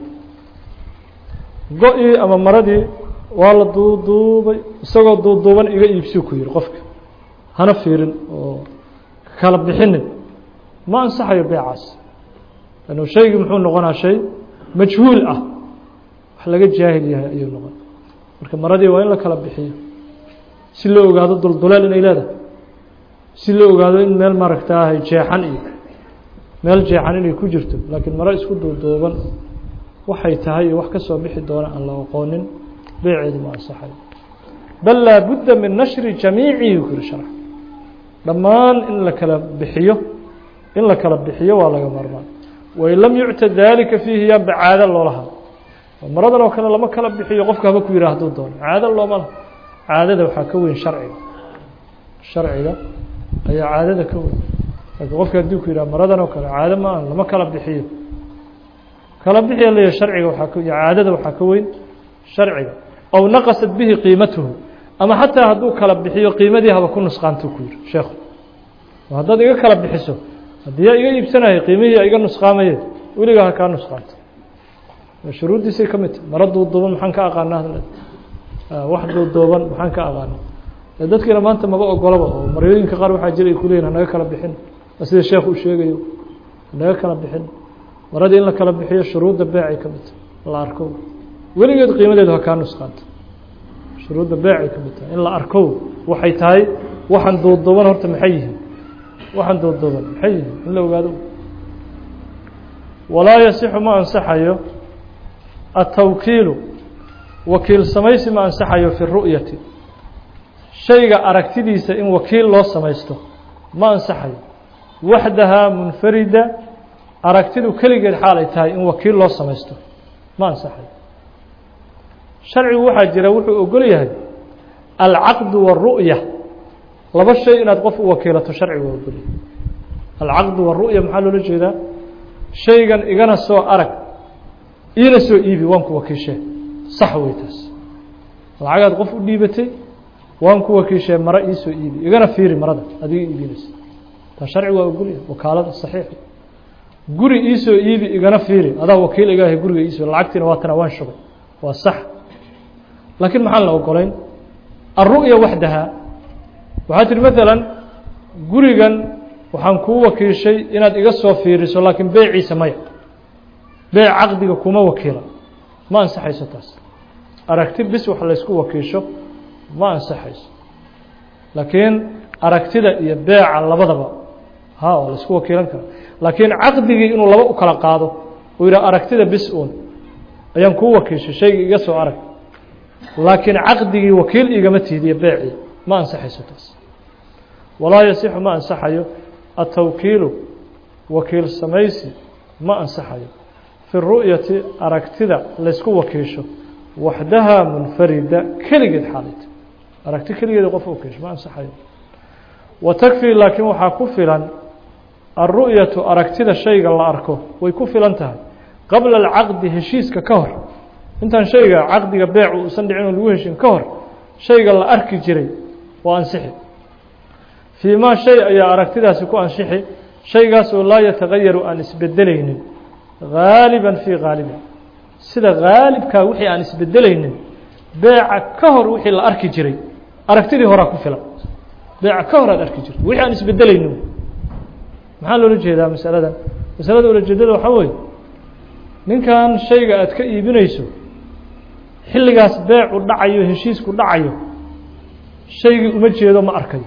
go-ii ama maradii waa la duuduubay isagoo duuduuban iga iibsiu ku yihi qofka hana fiirin oo kala bixinin ma ansaxayo beecaas lannu shaygii muxuu noqonaa shay majhuul ah wax laga jaahil yahay ayuu noqon marka maradii waa in la kala bixiyo si loo ogaado dulduleel inay leedahay si loo ogaado in meel maaragtaahay jeexan iyo meel jeexan inay ku jirto laakiin maro isku duuduuban waxay tahay iyo wax ka soo bixi doona aan la aqoonin beeceedu ma ansaxayo bal laa budda min nashri jamiicihi ku yiri sharx dhammaan in la kala bixiyo in la kala bixiyo waa laga maarmaan wain lam yucta dalika fiihi yaanba caado loolaha maradan oo kale lama kala bixiyo qofka haba ku yidhah haduu doono caado looma laha caadada waxaa ka weyn sharciga sharciga ayaa caadada ka weyn laakiin qofka haddii ku yidhah maradan oo kale caado ma aan lama kala bixiyo kala bixiya leeyahay sharciga waxaa ka caadada waxaa ka weyn sharciga ow naqasat bihi qiimatuhu ama xataa hadduu kala bixiyo qiimadii haba ku nusqaantuu ku yihi sheekhu haddaad iga kala bixiso haddii yaa iga iibsanaya qiimihii iga nusqaamaye weligaa ha kaa nusqaanto shuruuddiisay ka mid tahay maro duuduuban maxaan ka aqaanaa wax duuduuban maxaan ka aqaanaa dadkiina maanta maba ogolaba oo maryooyinka qaar waxaa jira ay kuleeyihin hanaga kala bixin sida sheekh uu sheegayo hanaga kala bixin maradii in la kala bixiyo shuruudda beecay ka mid tahay la arko weligeed qiimadeedu ha kaa nusqaanto shuruudda beecay ka mid tahay in la arko waxay tahay waxaan duuduuban horta maxay yihiin waxaan duuduuban maxay yihiin in la ogaado walaa yasixu ma ansaxayo atawkiilu wakiil samaysi ma ansaxayo fi ru'yati shayga aragtidiisa in wakiil loo samaysto ma ansaxayo waxdahaa munfarida aragtidu keligeed xaal ay tahay in wakiil loo samaysto ma ansaxayo sharcigu waxaa jira wuxuu ogol yahay alcaqdu waru'ya laba shay inaad qof u wakiilato sharcigu waa ogolyahay alcaqdu waru'ya maxaa loola jeedaa shaygan igana soo arag iina soo iibi waan ku wakiishee sax wey taas lacagaad qof u dhiibatay waan ku wakiishee maro iisoo iibi igana fiiri marada adiga iibinaysa taa sharci waa ogolyahay wakaalada saxiixa guri iisoo iibi igana fiiri adaa wakiil igaahay guriga iisoo lacagtiina waa tana waan shugay waa sax laakiin maxaan la ogolayn alru'ya waxdaha waxaa tihi maalan gurigan waxaan kuu wakiishay inaad iga soo fiiriso laakiin beeciisa maya beec caqdiga kuma wakiila ma ansaxayso taas aragti bis wax laysku wakiisho ma ansaxayso laakiin aragtida iyo beeca labadaba ha waa laysku wakiilan kara laakiin caqdigii inuu laba u kala qaado uu yidhaha aragtida bis uun ayaan kuu wakiishay shayga iga soo arag laakiin caqdigii wakiil igama tiidiyo beecii ma ansaxayso taas walaa yasixu ma ansaxayo atawkiilu wakiil samaysi ma ansaxayo fi ru'yati aragtida laysku wakiisho waxdaha munfarida keligeed xaalayta aragti keligeeda qof wakiisho ma ansaxayo wa takfii laakiin waxaa ku filan alru'yatu aragtida shayga la arko way ku filan tahay qabla alcaqdi heshiiska ka hor intaan shayga caqdiga beecu uusan dhicin oo lagu heshin ka hor shayga la arki jiray waa ansixi fii maa shay ayaa aragtidaasi ku ansixi shaygaasoo laa yatagayaru aan isbedelaynin gaaliban fii gaalibin sida gaalibkaa wixii aan isbedelaynin beeca ka hor wixii la arki jiray aragtidii horaa ku filan beeca ka hor aad arki jirtay wixii aan isbedelaynin maxaa loola jeedaa masaladan masalada ulajeedada waxaa weeye ninkan shayga aad ka iibinayso xilligaas beecu dhacayo heshiisku dhacayo shaygii uma jeedo ma arkayo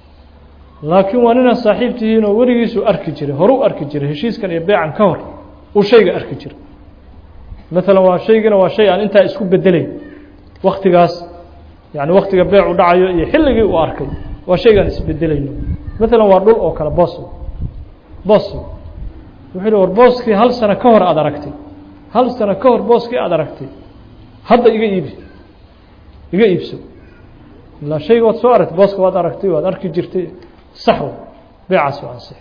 laakiin waa ninaa saaxiib tihiin oo weligiisuu arki jiray horuu arki jiray heshiiskan iyo beecan ka hor uu shayga arki jiray maalan waa shaygina waa shay aan intaa isku bedelayn waktigaas yani waktiga beecu dhacayo iyo xilligii uu arkay waa shaygaan isbedelayno maalan waa dhul oo kale bos bos wuxuu hi war booskii hal sano ka hor aada aragtay hal sano ka hor booskii aada aragtay hadda iga iibi iga iibso ilaa shayga waad soo aragtay booska waad aragtay waad arki jirtay sax wa beecaas waa ansix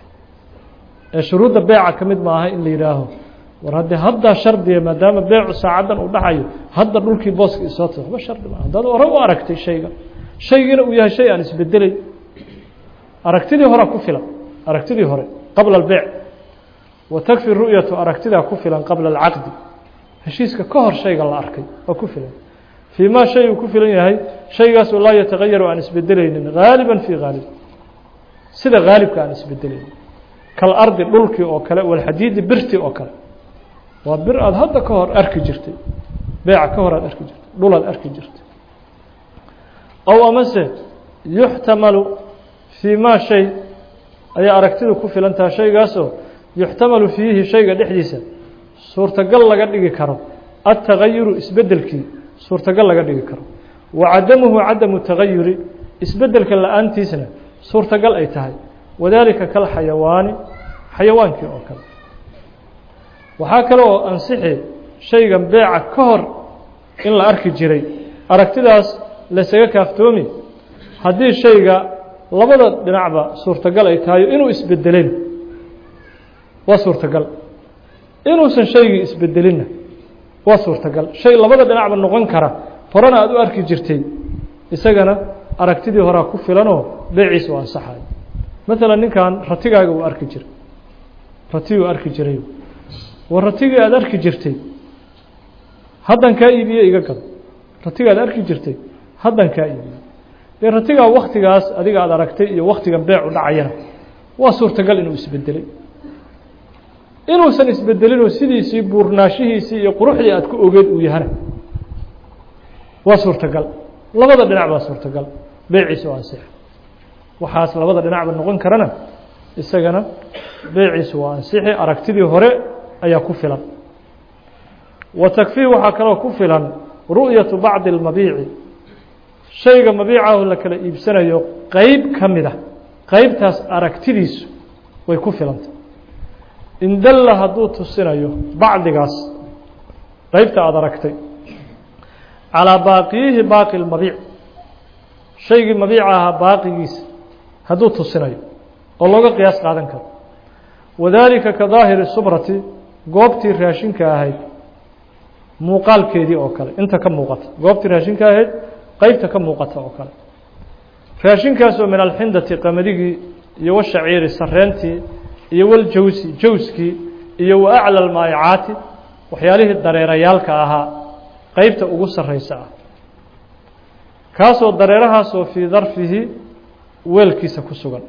ee shuruudda beeca ka mid maaha in la yidhaaho war haddii haddaa shardiya maadaama beecu saacaddan uu dhacayo hadda dhulkii booska isoo ta waxba shardi maaha haddaad hore u aragtay shayga shaygiina uu yahay shay aan isbedelay aragtidii horea ku filan aragtidii hore qabla albeec wa takfi ru'yatu aragtidaa ku filan qabla alcaqdi heshiiska ka hor shayga la arkay waa ku filan fii maa shay uu ku filan yahay shaygaasoo laa yatagayaru aan isbedelaynin gaaliban fii gaalib sida gaalibka aan isbedelaynin kal ardi dhulkii oo kale walxadiidi birtii oo kale waa bir aada hadda ka hor arki jirtay beeca ka hor aad arki jirtay dhul aad arki jirtay ow amase yuxtamalu fii maa shay ayaa aragtidu ku filan taha shaygaasoo yuxtamalu fiihi shayga dhexdiisa suurtagal laga dhigi karo altagayuru isbedelkii suurtagal laga dhigi karo wa cadamuhu cadamu tagayuri isbedelka la-aantiisna suurtagal ay tahay wadaalika kal xayawaani xayawaankii oo kale waxaa kale oo ansixi shaygan beeca ka hor in la arki jiray aragtidaas laysaga kaaftoomi haddii shayga labada dhinacba suurtagal ay tahay inuu isbedelin waa suurtagal inuusan shaygii isbedelinna waa suurtagal shay labada dhinacba noqon kara horena aada u arki jirtay isagana aragtidii horaa ku filanoo beeciisa u ansaxayo maalan ninkan ratigaaga uu arki jiray ratiguu arki jiray war ratigii aada arki jirtay haddan kaa iibiye iga gado ratiga aad arki jirtay haddan kaa iibiye dee ratigaa waktigaas adiga aada aragtay iyo waktigan beecu dhacayana waa suurtagal inuu isbedelay inuusan isbedelinoo sidiisii buurnaanshihiisii iyo quruxdii aad ku ogeed uu yahana waa suurtagal labada dhinac baa suurtagal beeciisa oo ansix waxaas labada dhinacba noqon karana isagana beeciisu waa ansixi aragtidii hore ayaa ku filan wa takfiih waxaa kaloo ku filan ru'yatu bacdi اlmabiici shayga mabiicahu la kala iibsanayo qeyb ka mida qeybtaas aragtidiisu way ku filantay in dalla hadduu tusinayo bacdigaas qeybta aada aragtay calىa baaqiyihi baaqi اlmabiic shaygii mabiica ahaa baaqigiisa hadduu tusinayo oo looga qiyaas qaadan karo wadaalika ka daahiri subrati goobtii raashinka ahayd muuqaalkeedii oo kale inta ka muuqata goobtii raashinka ahayd qeybta ka muuqata oo kale raashinkaasoo min alxindati qamadigii iyo washaciiri sareentii iyo waljawsi jawskii iyo wa acla almaa'icaati waxyaalihii dareerayaalka ahaa qeybta ugu sarraysa ah kaasoo dareerahaasoo fii darfihi weelkiisa ku sugan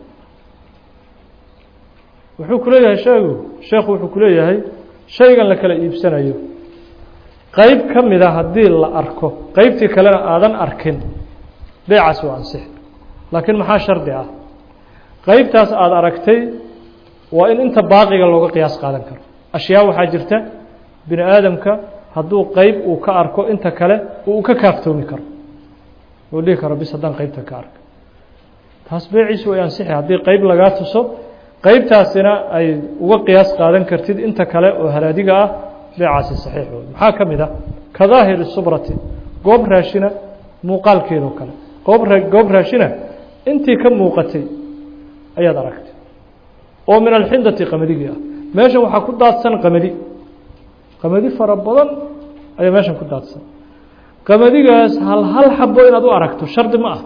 wuxuu ku leeyahay sheegu sheekhu wuxuu ku leeyahay shaygan la kala iibsanayo qeyb ka mida haddii la arko qeybtii kalena aadan arkin beecaas waa ansix laakiin maxaa shardi ah qeybtaas aada aragtay waa in inta baaqiga looga qiyaas qaadan karo ashyaa waxaa jirta bini aadamka hadduu qeyb uu ka arko inta kale uu ka kaaftoomi karo uu dhihi karo bis haddaan qeybta ka arka taas beeciisu way ansixi haddii qeyb lagaa tuso qeybtaasina ay uga qiyaas qaadan kartid inta kale oo halaadiga ah beecaasi saxiix wey maxaa ka mid ah ka daahiri subrati goob raashina muuqaalkeedoo kale goob goob raashina intii ka muuqatay ayaad aragtay oo min alxindati qamadigi ah meeshan waxaa ku daadsan qamadi qamadi fara badan ayaa meeshan ku daadsan qamadigaas hal hal xabo inaad u aragto shardi ma ah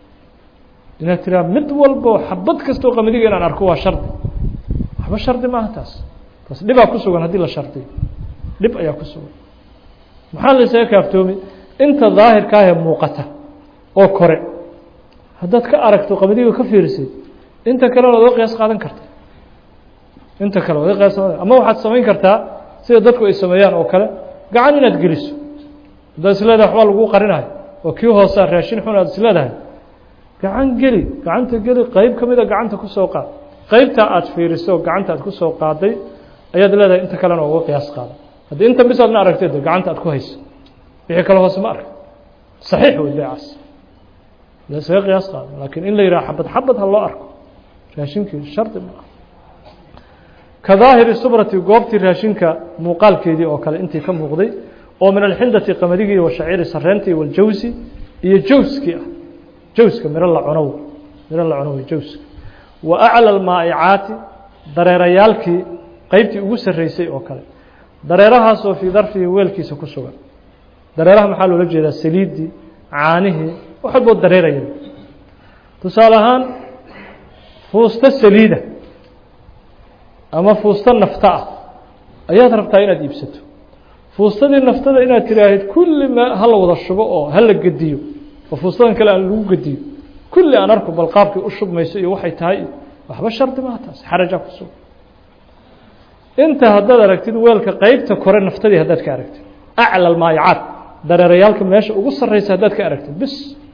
inaad tiraa mid walbo xabad kastoo qamadiga inaan arko waa shardi waxba shardi maaha taas taas dhibaa ku sugan haddii la shardiyo dhib ayaa ku sugan maxaa la isaga kaaftoomi inta daahirkaahee muuqata oo kore haddaad ka aragto qamadiga ka fiirisay inta kale waad oga qiyaas qaadan karta inta kale waad qiyaas ama waxaad samayn kartaa sida dadku ay sameeyaan oo kale gacan inaad geliso haddaad is leedahay waxbaa laguu qarinayo oo kii hoosaa raashin xun aad is leedahay gacan geli gacanta geli qeyb ka mida gacanta kusoo qaad qeybtaa aad fiiriso gacanta aad kusoo qaaday ayaad leedahay inta kalena uga qiyaas qaada haddii inta bis aadna aragtay de gacanta aad ku hayso wixii kale hoose ma arka saxiix wey beecaas lasaga qiyaas qaada laakiin in la yidhaha xabad xabad ha loo arko raashinkii shardi ma ah ka daahiri subrati goobtii raashinka muuqaalkeedii oo kale intii ka muuqday oo min alxindati qamadigi wa shaciiri sareentii waljawsi iyo jawskii ah jawska miro la cunow miro la cunow jawska wa aclى almaa'icaati dareerayaalkii qeybtii ugu sarreysay oo kale dareerahaasoo fii darfihi weelkiisa ku sugan dareeraha maxaa loola jeedaa saliiddii caanihii wax walboo dareeraya tusaale ahaan fuusto saliida ama fuusto nafta ah ayaad rabtaa inaad iibsato fuustadii naftada inaad tiraahid kulli ma ha la wada shubo oo ha la gediyo oo fuustadan kale aan lagu gediyo kulli aan arko bal qaabkii u shubmayso iyo waxay tahay waxba shardi maha taas xarajaa ku sugan inta haddaad aragtid weelka qeybta kore naftadii haddaad ka aragtid acla almaayacaad dareerayaalka meesha ugu sarreysa haddaad ka aragtid bis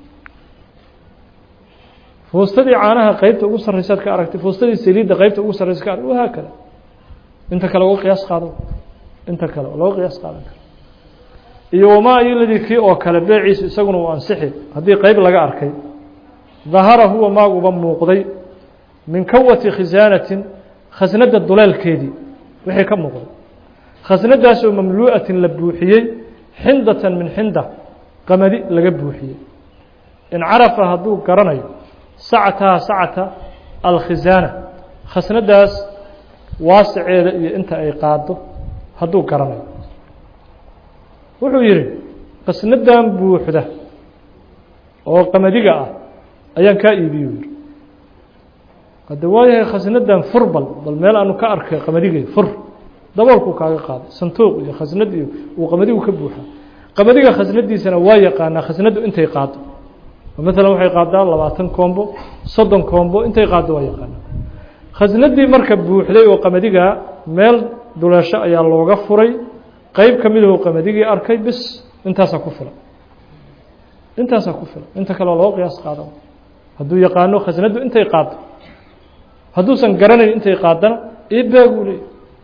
fuustadii caanaha qeybta ugu sarreysaad ka aragtid fuustadii saliidda qeybta ugu sarreysa ka aragtid wahaa kada inta kale uga qiyaas qaado inta kale looga qiyaas qaadan karo iyo wamaa iyoladii kii oo kale beeciisu isaguna uu ansixi haddii qeyb laga arkay dahara huwa maaguba muuqday min kawati khisaanatin khasnadda duleelkeedii wixii ka muuqday khasnadaasoo mamluu'atin la buuxiyey xindatan min xinda qamadi laga buuxiyey in carafa hadduu garanayo sacataha sacata alkhisaana khasnadaas waasiceeda iyo inta ay qaado hadduu garanayo wuxuu yidhi khasnadan buuxda oo qamadiga ah ayaan kaa iibiyo yidhi hadde waayahay khasnadan fur bal bal meel aanu ka arkay qamadigay fur daboolkuu kaaga qaaday santuuq iyo khasnad iyo uu qamadigu ka buuxa qamadiga khasnadiisana waa yaqaanaa khasnaddu intay qaado maalan waxay qaadaa labaatan koombo soddon koombo intay qaado waa yaqaanaa khasnadii marka buuxday oo qamadigaa meel duleesho ayaa looga furay qeyb ka midahu qamadigi arkay bis intaasaa ku filan intaasaa ku filan inta kale oo loo qiyaas qaada hadduu yaqaano khasnaddu intay qaado hadduusan garanayn intay qaadana ibaaguu leeyay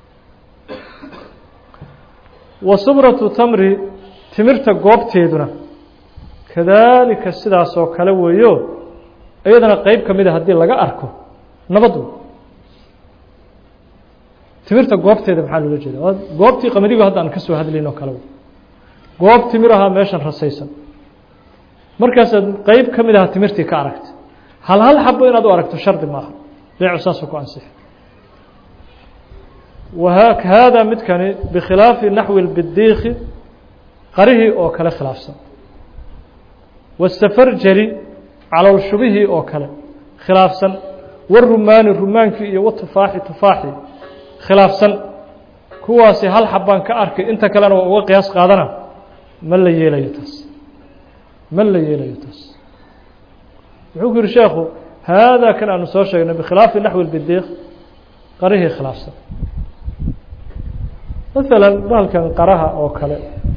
wa subratu tamri timirta goobteeduna kadaalika sidaas oo kale weeyo iyadana qeyb ka mida haddii laga arko nabad wey timirta goobteeda maxaa loola jeeda goobtii qamadigu hadda aan ka soo hadlayn oo kale goob timir ahaa meeshan rasaysan markaasaad qeyb ka mid aha timirtii ka aragta hal hal xabo inaad u aragto shardi maaha beecu saasoo ku ansixi wahaadaa midkani bikhilaafi naxwi اlbidiiki qarihii oo kale khilaafsan wasafarjari caloolshubihii oo kale khilaafsan warumaani rumaankii iyo watufaaxi tufaaxi khilaafsan kuwaasi hal xabaan ka arkay inta kalena waa uga qiyaas qaadana ma la yeelayo taas ma la yeelayo taas wuxuu ku yihi sheekhu haadaa kan aanu soo sheegnay bikhilaafi naxwi bidiiq qarihii khilaafsan maalan bahalkan qaraha oo kale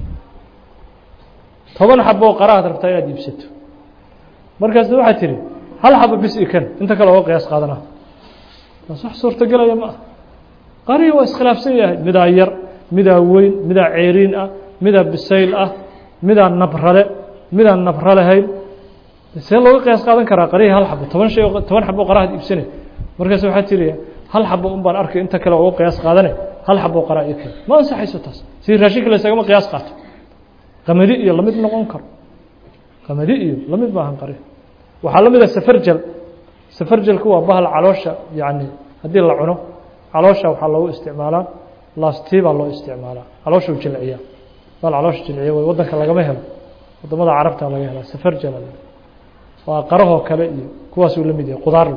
toban xabo oo qarahaad rabtaa inaad iibsato markaas waxaad tihi hal xabo bis i kan inta kale oga qiyaas qaadana taas wax suurtagelaya ma ah qarihii waa iskhilaafsan yahay midaa yar midaa weyn midaa ceeriin ah midaa bisayl ah midaa nabrale midaan nabra lahayn see looga qiyaas qaadan karaa qarihii hal xabo toban shay toban xabo qarahaad iibsanay markaas waxaad tiri hal xabo un baan arkay inta kale uga qiyaas qaadane hal xabo qaraa iyo kale ma ansaxayso taas si raashinka la isagama qiyaas qaato qamadi iyo lamid noqon karo qamadi iyo lamid maahan qari waxaa la mid a safarjal safarjalku waa bahal caloosha yacni haddii la cuno caloosha waxaa loogu isticmaalaa lastii baa loo isticmaalaa calooshuu jilciyaa bahal caloosha jilciya way waddanka lagama helo wadamada carabta laga helaa safarjal waa qarahoo kale iyo kuwaasuu la mid yahay qudaar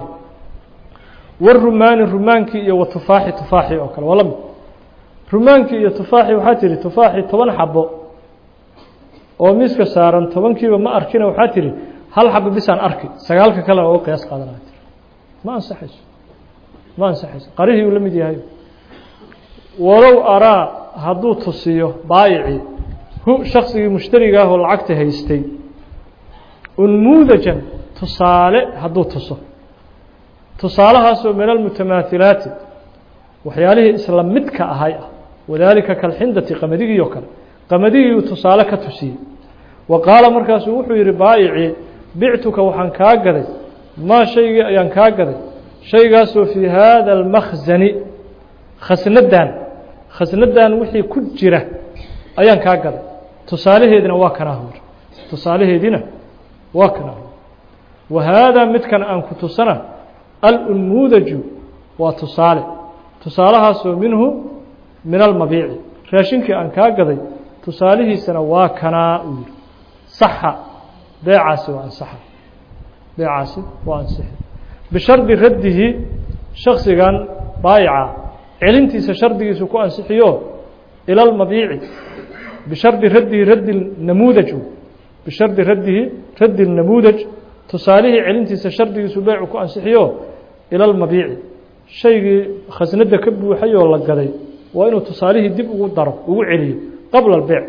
warumaani rumaankii iyo watufaaxi tufaaxi oo kale waa la mid rumaankii iyo tufaaxi waxaa tihi tufaaxi toban xabo oo miiska saaran tobankiiba ma arkina waxaa tihi hal xabo bisaan arki sagaalka kalena uga qiyaas qaadanaa tir ma ansaxayso ma ansaxayso qarihii uu la mid yahay walow araa hadduu tusiyo baayicii hu shaksigii mushtariga ah oo lacagta haystay unmuudajan tusaale hadduu tuso tusaalahaasoo min almutamaahilaati waxyaalihii isla midka ahay ah wadaalika kalxindati qamadigii oo kale qamadigiiuu tusaale ka tusiyey wa qaala markaasuu wuxuu yihi baayicii bictuka waxaan kaa gaday maa shaygii ayaan kaa gaday shaygaasoo fii haada almakhsani khasnadan khasnadan wixii ku jira ayaan kaa gaday tusaalaheedina waa kanaa hur tusaalaheediina waa kanaa hur wa haadaa midkan aan ku tusana alunmuudaju waa tusaale tusaalahaasoo minhu min almabiici raashinkii aan kaa gaday tusaalihiisana waa kanaa uu yihi saxa beecaasi waa ansaxa beecaasi waa ansixi bishardi raddihi shaksigan baayica celintiisa shardigiisu ku ansixiyo ila almabiici bishardi raddihi raddi namuudaj bishardi raddihi raddi namuudaj tusaalihii celintiisa shardigiisu beecu ku ansixiyo ila almabiici shaygii khasnada ka buuxay oo la gaday waa inuu tusaalihii dib ugu daro ugu celiyo qabla albeec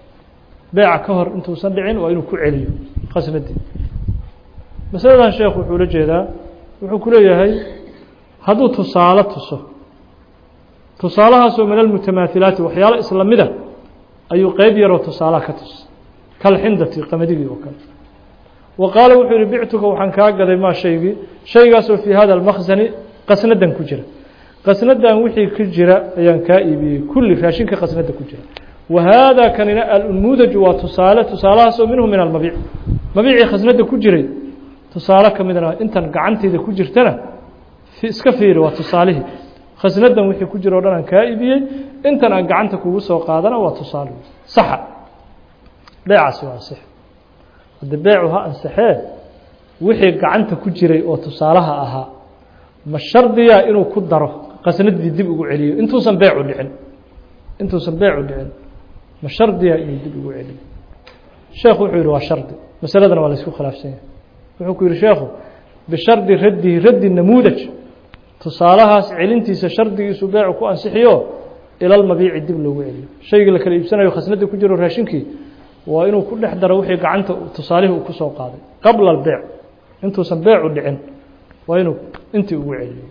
beeca ka hor intuusan dhicin waa inuu ku celiyo khasnadii masaladan sheekhu wuxuu la jeedaa wuxuu ku leeyahay hadduu tusaale tuso tusaalahaasoo min almutamaahilaati waxyaalo isla mida ayuu qeyb yaroo tusaalaha ka tus kalxindati qamadigii oo kale wa qaala wuxuu yihi bictuka waxaan kaa gaday maa shaygii shaygaasoo fii hada almakhsani qasnadan ku jira qasnadan wixii ku jira ayaan kaa iibiyey kulli raashinka qasnada ku jira wa haadaa kanina alunmuudaju waa tusaale tusaalahaasoo minhu min almabiic mabiicii khasnada ku jiray tusaale ka midna intan gacanteyda ku jirtana iska fiiri waa tusaalihii khasnadan wixii ku jira o dhan aan kaa iibiyey intan aan gacanta kugu soo qaadana waa tusaale saxa beecaasi waa ansix haddi beecu ha ansaxee wixii gacanta ku jiray oo tusaalaha ahaa ma shardiya inuu ku daro qasnadii dib ugu celiyo intuusan beecu dhicin intuusan beecu dhicin ma shardiya inuu dib ugu celiyo sheekhu wuxuu yihi waa shardi masaladana waa la isku khilaafsan yahay wuxuu ku yihi sheekhu bishardi raddihi raddi namuudaj tusaalahaas celintiisa shardigiisu beecu ku ansixiyo ila lmabiici dib loogu celiyo shaygii la kala iibsanayo khasnadii ku jiro raashinkii waa inuu ku dhex daro wixii gacanta tusaalihii uu kusoo qaaday qabla albeec intuusan beecu dhicin waa inuu intii ugu celiyo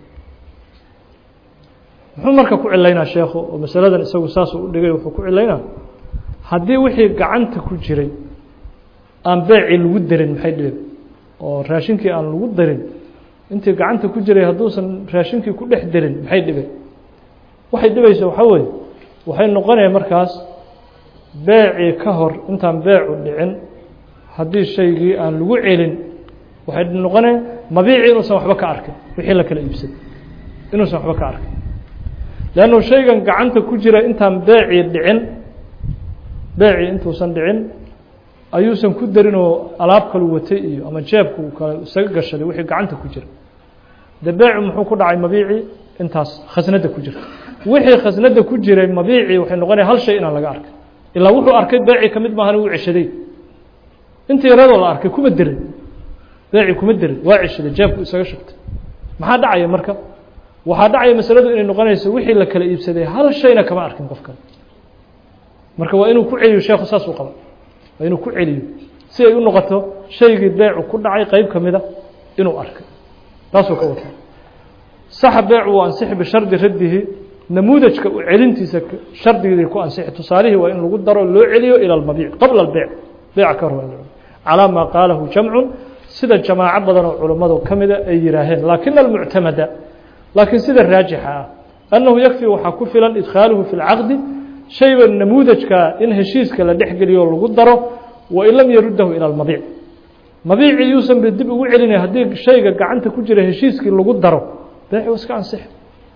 muxuu marka ku cilaynaa sheekhu oo masaladan isagu saasuu u dhigay wuxuu ku cilaynaa haddii wixii gacanta ku jiray aan beecii lagu darin maxay dhibeen oo raashinkii aan lagu darin intii gacanta ku jiray hadduusan raashinkii ku dhex darin maxay dhibeen waxay dhibaysa waxaa weeye waxay noqonaya markaas beecii ka hor intaan beecu dhicin haddii shaygii aan lagu celin waxay noqonaya mabiicii inuusan waxba ka arkin wixii la kala iibsaday inuusan waxba ka arkin leannu shaygan gacanta ku jira intaan beecii dhicin beecii intuusan dhicin ayuusan ku darinoo alaab kalu watay iyo ama jeebku kale isaga gashaday wixii gacanta ku jira de beecu muxuu ku dhacay mabiicii intaas khasnadda ku jirta wixii khasnadda ku jiray mabiicii waxay noqonaya hal shay inaan laga arkay ilaa wuxuu arkay beecii ka mid maahan uu ceshaday intii yaradoo la arkay kuma derin beecii kuma derin waa ceshaday jeebku isaga shugtay maxaa dhacaya marka waxaa dhacaya masaladu inay noqonayso wixii la kala iibsaday hal shayna kama arkin qof kale marka waa inuu ku celiyo sheekhu saasuu qaba waa inuu ku celiyo si ay u noqoto shaygii beecu ku dhacay qeyb ka mida inuu arkay taasuu ka wata saxa beecu waa ansixi bishardi raddihi namuudajka u celintiisa shardigii ku ansixi tusaalihii waa in lagu daro loo celiyo ilى اmabiic qabla اlbeyc beyca ka hor calىa maa qaalahu jamcun sida jamaaco badan oo culammadu ka mida ay yidhaaheen laakina almuctamada laakiin sida raajixa ah annahu yakfi waxaa ku filan idkhaaluhu fi اlcaqdi shayba namuudajka in heshiiska la dhex geliyo lagu daro wain lam yaruddahu ilى اlmabiic mabiicii yuusan ba dib ugu celinay haddii shayga gacanta ku jira heshiiskii lagu daro beeci iska ansixi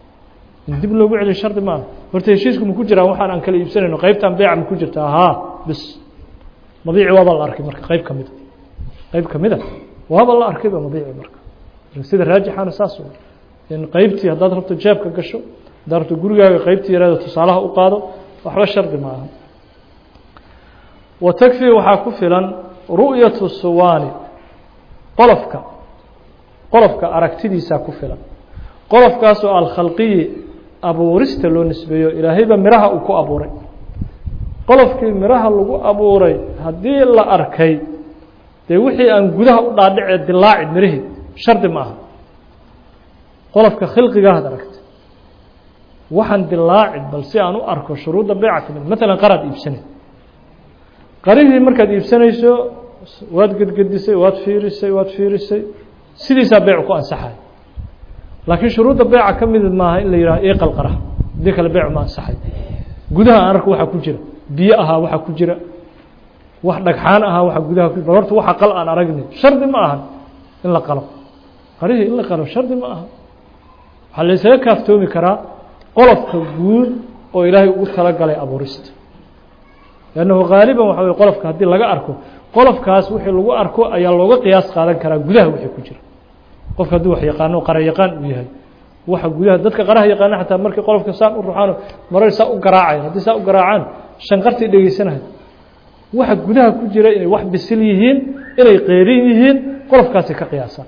dib loogu celiyo shardi maaha horta heshiisku maku jiraan waxaan aan kala iibsanayno qeybtan beeca maku jirta haa bis mabiici waaba la arkay marka qeyb kamida qeyb kamida waaba la arkayba mabiici marka sida raajixana saas in qeybtii haddaad rabto jeebka gasho haddaad rabto gurigaaga qeybtii yaraado tusaalaha u qaado waxba shardi maaha wa takfi waxaa ku filan ru'yatu suwaani qolofka qolofka aragtidiisaa ku filan qolofkaasoo alkhalqiyi abuurista loo nisbeeyo ilaahayba miraha uu ku abuuray qolofkii miraha lagu abuuray haddii la arkay dee wixii aan gudaha u dhaadhicee dilaaci mirihii shardi ma aha qolofka khilqigaad aragtay waxaan dilaaci bal si aan u arko shuruudda beeca ka mid maalan qaraad iibsanay qarihii markaad iibsanayso waad gedgedisay waad fiirisay waad fiirisay sidiisaa beecu ku ansaxay laakiin shuruudda beeca ka mid maaha in la yidhaho iqal qara haddii kale beecu ma ansaxay gudaha aan arko waxaa ku jira biyo ahaa waxaa ku jira wax dhagxaan ahaa waxaa gudaha ku bal horta waxa qal aan aragni shardi ma aha in la qalo qarihii in la qalo shardi ma aha waxaa la ysaga kaaftoomi karaa qolofka guud oo ilaahay ugu talagalay abuurista lannahu haaliban waxa wey qolofka haddii laga arko qolofkaas wixii lagu arko ayaa looga qiyaas qaadan karaa gudaha wixii ku jira qofka hadduu wax yaqaano qara yaqaan uu yahay waxa gudaha dadka qaraha yaqaana xataa markii qolofka saan u ruxaan marar saa u garaacayan haddii saa u garaacaan shanqartii dhegeysanahay waxa gudaha ku jira inay wax bisil yihiin inay qeyrin yihiin qolofkaasi ka qiyaasaan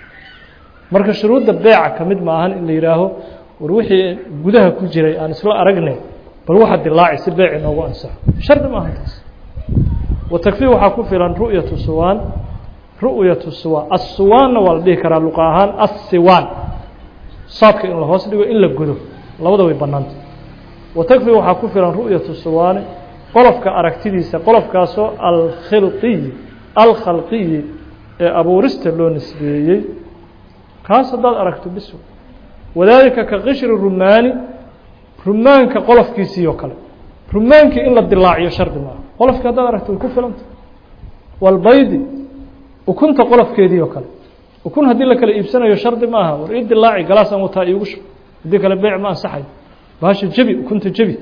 marka shuruudda beeca ka mid maahan in la yidhaaho war wixii gudaha ku jiray aan isla aragnay bal waxa dilaaci si beeci noogu ansaxo shardi maaha taas wa takfii waxaa ku filan ru'yatu suwaan ru'yatu suwaan assuwaanna waa la dhihi karaa luqa ahaan assiwaan saadka in la hoos dhigo in la godo labada way bannaanta wa takfii waxaa ku filan ru'yatu suwaani qolofka aragtidiisa qolofkaasoo alkhilqiyi alkhalqiyi ee abuurista loo nisbeeyey kaas haddaad aragto bis wadaalika ka qishri rumaani rumaanka qolofkiisii oo kale rumaankii in la dilaaciyo shardi maaha qolofkii haddaad aragto way ku filanta walbaydi ukunta qolofkeedii oo kale ukun haddii la kala iibsanayo shardi maaha war ii dilaaci galaasaan wataa iigu shub haddii kale beec ma ansaxayo bahasha jebi ukunta jebi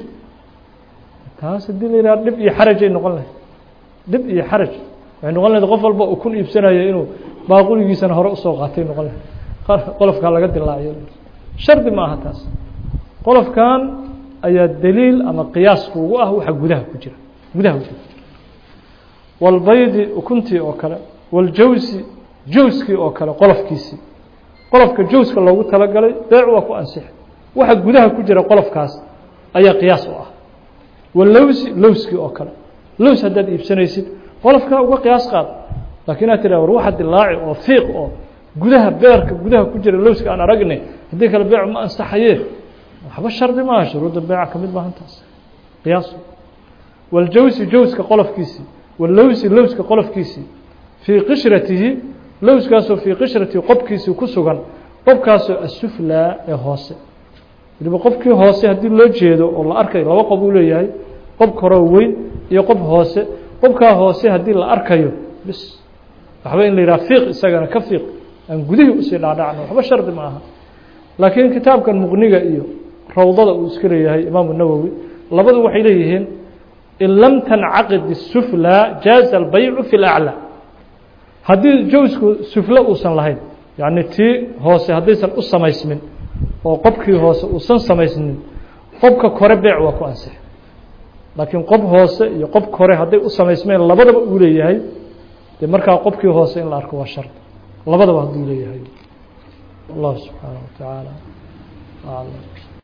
taas haddii la yidhaha dhib iyo xarajay noqon lahayd dhib iyo xaraj waxay noqon lahayd qof walba ukun iibsanayo inuu baaquligiisana hore usoo qaatay noqon lahayd qolofkaa laga dilaaciyo shardi ma aha taas qolofkan ayaa daliil ama qiyaas kuugu ah waxa gudaha ku jira gudaha waxa ku jira walbaydi ukuntii oo kale waljawsi jawskii oo kale qolofkiisii qolofka jawska loogu talagalay beec waa ku ansixi waxa gudaha ku jira qolofkaas ayaa qiyaas u ah walowsi lowskii oo kale lows haddaad iibsanaysid qolofkaa uga qiyaas qaad laakiin inaad tidhah war waxa dilaaci oo fiiq oo gudaha beerka gudaha ku jira lowska aan aragne haddii kale beecu ma ansaxaye waxba shardi maaha shuruudda beeca ka mid maahan taas qiyaas waljawsi jawska qolofkiisii walowsi lowska qolofkiisii fii qishratihi lowskaasoo fii qishratihi qobkiisii ku sugan qobkaasoo asuflaa ee hoose waliba qofkii hoose haddii loo jeedo oo la arkayo laba qob uu leeyahay qob koroo weyn iyo qob hoose qobkaa hoose haddii la arkayo bis waxba in la yidhaha fiiq isagana ka fiiq aan gudihii usii dhaadhacno waxba shardi ma aha laakiin kitaabkan muqniga iyo rawdada uu iska leeyahay imaamu nawowi labadu waxay leeyihiin in lam tancaqid الsuflى jaaza albaycu fi اlأclى haddii jawsku sufle uusan lahayn yacni tii hoose haddaysan u samaysmin oo qobkii hoose uusan samaysmin qobka kore beec waa ku ansix laakiin qob hoose iyo qob kore hadday u samaysmeen labadaba uu leeyahay dee markaa qobkii hoose in la arko waa shard labadaba hadduu leeyahay allah subxaanaه wa taعaalى aclam